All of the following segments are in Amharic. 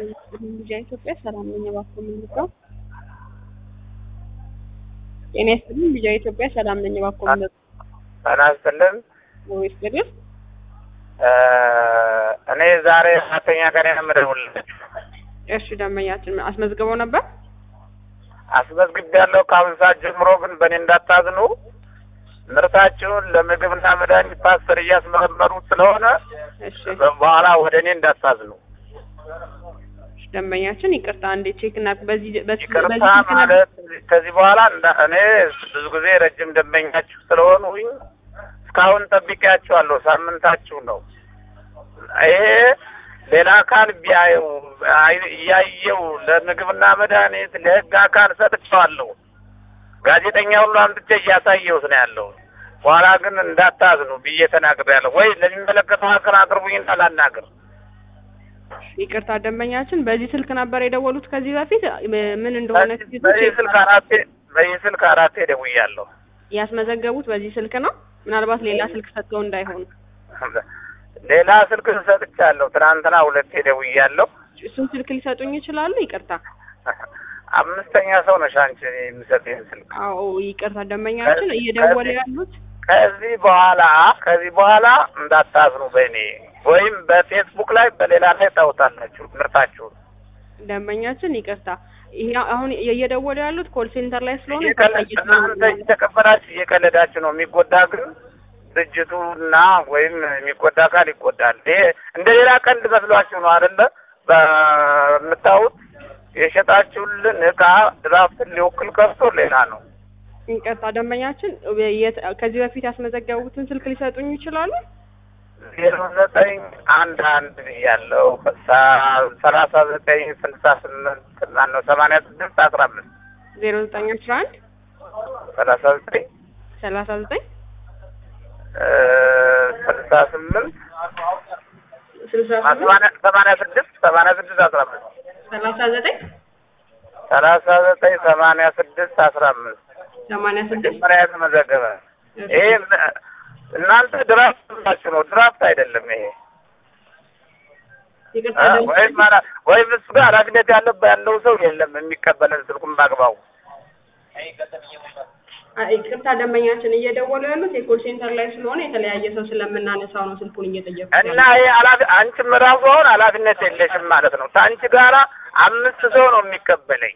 ልጃ ኢትዮጵያ ሰላም ነኝ። እባክዎ ምን ልርዳው? ጤና ይስጥልኝ። ልጃ ኢትዮጵያ ሰላም ነኝ። እባክዎ ምን ልርዳው? ጤና ይስጥልን። ወይስ ገደል እኔ ዛሬ አራተኛ ቀን የምደውልልህ እሺ፣ ደንበኛችን አስመዝግበው ነበር። አስመዝግቤያለሁ። ከአሁን ሰዓት ጀምሮ ግን በእኔ እንዳታዝኑ። ምርታችሁን ለምግብና መድኃኒት ፓስተር እያስመረመሩት ስለሆነ እሺ፣ በኋላ ወደ እኔ እንዳታዝኑ። ደንበኛችን ይቅርታ፣ እንዴ ቼክ እና በዚህ በዚህ ይቅርታ በዚህ ስልክ ነበር- ማለት ከዚህ በኋላ እንዳ- እኔ ብዙ ጊዜ ረጅም ደንበኛችሁ ስለሆኑኝ እስካሁን ጠብቄያችኋለሁ። ሳምንታችሁ ነው። ይሄ ሌላ አካል ቢያየው አይ- እያየው ለምግብና መድኃኒት ለሕግ አካል ሰጥቼዋለሁ። ጋዜጠኛ ሁሉ አምጥቼ እያሳየሁት ነው ያለው። በኋላ ግን እንዳታዝኑ ብዬ ተናግሬያለሁ። ወይ ለሚመለከተው አካል አቅርቡኝና ላናግር። ይቅርታ፣ ደንበኛችን በዚህ ስልክ ነበር የደወሉት ከዚህ በፊት ምን እንደሆነ በዚህ በዚህ ስልክ አራቴ በዚህ ስልክ አራቴ ደውያለሁ። ያስመዘገቡት በዚህ ስልክ ነው። ምናልባት ሌላ ስልክ ሰጥተው እንዳይሆን ሌላ ስልክ ሰጥቻለሁ። ትናንትና ሁለቴ ደውያለሁ። እሱን ስልክ ሊሰጡኝ ይችላሉ? ይቅርታ። አምስተኛ ሰው ነሽ አንቺ የሚሰጥኝ ስልክ። አዎ ይቅርታ፣ ደንበኛችን እየደወለ ያሉት ከዚህ በኋላ ከዚህ በኋላ እንዳታዝኑ በእኔ ወይም በፌስቡክ ላይ በሌላ ላይ ታውታላችሁ ምርታችሁን። ደንበኛችን ይቅርታ፣ ይሄ አሁን እየደወሉ ያሉት ኮል ሴንተር ላይ ስለሆነ እየቀለ- እናንተ እየተቀበላችሁ እየቀለዳችሁ ነው። የሚጎዳ ግን ድርጅቱ እና ወይም የሚጎዳ አካል ይጎዳል። ይሄ እንደ ሌላ ቀልድ መስሏችሁ ነው አይደለ? በምታዩት የሸጣችሁልን እቃ ድራፍትን ሊወክል ቀርቶ ሌላ ነው። ይቅርታ፣ ደንበኛችን የት- ከዚህ በፊት ያስመዘገቡትን ስልክ ሊሰጡኝ ይችላሉ? ዜሮ ዘጠኝ አንድ አንድ ያለው ሰላሳ ዘጠኝ ስልሳ ስምንት ማነው ሰማንያ ስድስት አስራ አምስት ዜሮ ዘጠኝ አስራ አንድ ሰላሳ ዘጠኝ ሰላሳ ዘጠኝ ስልሳ ስምንት ስልሳ ስምንት ሰማንያ ሰማንያ ስድስት ሰማንያ ስድስት አስራ አምስት ሰላሳ ዘጠኝ ሰላሳ ዘጠኝ ሰማንያ ስድስት አስራ አምስት ሰማንያ ስድስት መጀመሪያ የተመዘገበ ይሄ እናንተ ድራፍት ናችሁ ነው፣ ድራፍት አይደለም ይሄ ይቅርታ እ? ደንበኛችን ወይም አላ- ወይም እሱ ጋር ኃላፊነት ያለበት ያለው ሰው የለም የሚቀበለን ስልኩን በአግባቡ አ- ይቅርታ ደንበኛችን እየደወሉ ያሉት የኮል ሴንተር ላይ ስለሆነ የተለያየ ሰው ስለምናነሳው ነው ስልኩን እየጠየቁ እና ይሄ ኃላፊ አንቺም ራሱ አሁን ኃላፊነት የለሽም ማለት ነው። ከአንቺ ጋራ አምስት ሰው ነው የሚቀበለኝ።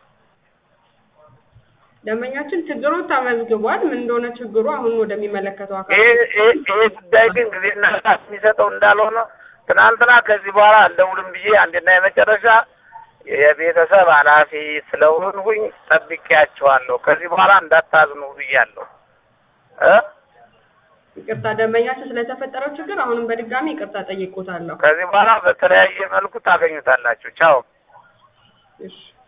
ደንበኛችን ችግሩ ተመዝግቧል። ምን እንደሆነ ችግሩ አሁን ወደሚመለከተው አካል ይሄ ይሄ- ይሄ ጉዳይ ግን ጊዜና ሰዓት የሚሰጠው እንዳልሆነ ትናንትና ከዚህ በኋላ አልደውልም ብዬ አንድና የመጨረሻ የቤተሰብ ኃላፊ ስለሆንሁኝ ጠብቄያቸዋለሁ። ከዚህ በኋላ እንዳታዝኑ ብያለሁ እ ይቅርታ ደንበኛችን ስለተፈጠረው ችግር አሁንም በድጋሚ ይቅርታ ጠይቆታለሁ። ከዚህ በኋላ በተለያየ መልኩ ታገኙታላችሁ። ቻው። እሺ